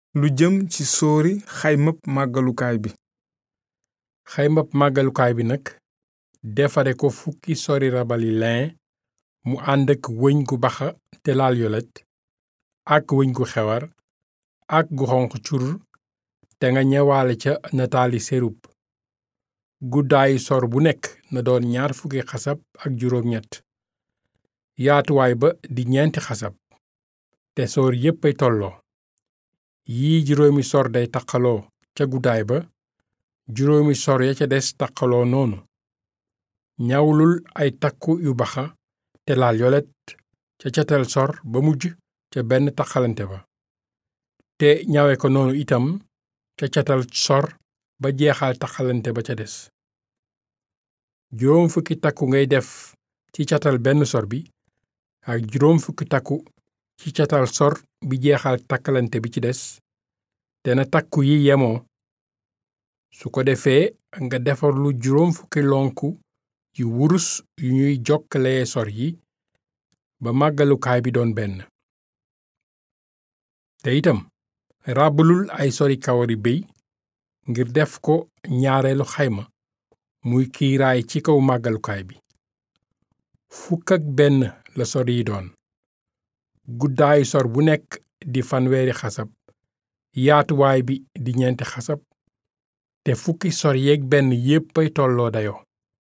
lu jëm ci sóori xaymab màggalukaay bi xaymab màggalukaay bi nag defare ko fukki sori rabali lin mu ànd ak wëñ gu baxa te laal yolet ak wëñ gu xewar ak gu xonq cur te nga ñewaale ca nataali serub guddaayu sor bu nekk na doon ñaar fukki xasab ak juróom ñett yaatuwaay ba di ñeenti xasab te soor yépp ay tolloo yii juróomi sor day taqaloo ca guddaay ba juróomi sor ya ca des taqaloo noonu ñawlul ay takku yu baxa te laal yolet ca catal sor ba mujj ca benn taqalante ba te ñawe ko noonu itam ca catal sor ba jeexal taqalante ba ca des juróom fukki takku ngay def ci catal benn sor bi ak juróom fukki takku ci catal sor bi jeexal takkalante bi ci des te na takku yi yemoo su ko defee nga defar lu juróom fukki lonku yu wurus yu ñuy jokkalee sor yi ba màggalukaay bi doon benn te itam ràbbalul ay sori kawari béy ngir def ko ñaareelu xayma muy kiiraay ci kaw màggalukaay bi fukk ak benn la sor yi doon guddaayu sor bu nekk di fanweeri xasab yaatuwaay bi di ñeenti xasab te fukki sor yeeg benn yéppay tolloo dayo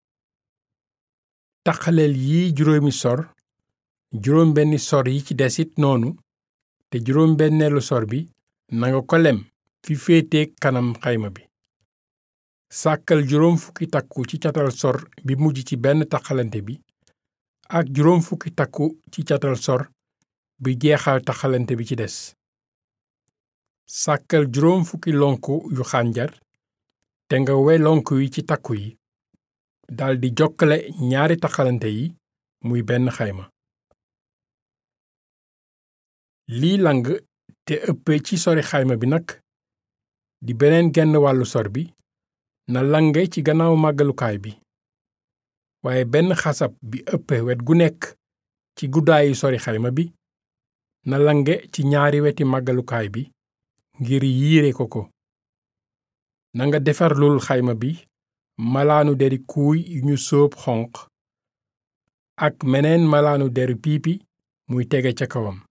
taxaleel yi juróomi sor juróom benni sor yi ci desit noonu te juróom benneelu sor bi nanga ko lem fi féeteek kanam xayma bi sàkkal juróom fukki takku ci catal sor bi mujj ci benn taxalante bi ak juróom fukki takku ci catal sor bi jeexal taxalante bi ci des sàkkal juróom fukki lonku yu xànjar te nga we lonku yi ci takku yi daldi jokkale ñaari taxalante yi muy benn xayma lii lang te ëppe ci sori xayma bi nag di beneen genn wàllu sor bi na lange ci gannaaw màggalukaay bi waaye benn xasab bi ëppe wet gu nekk ci guddaayu sori xayma bi na lange ci ñaari weti màggalukaay bi ngir yiire ko ko nanga defarlul xayma bi malaanu deri kuuy yu ñu sóob xonq ak meneen malaanu deru piipi muy tege ca kawam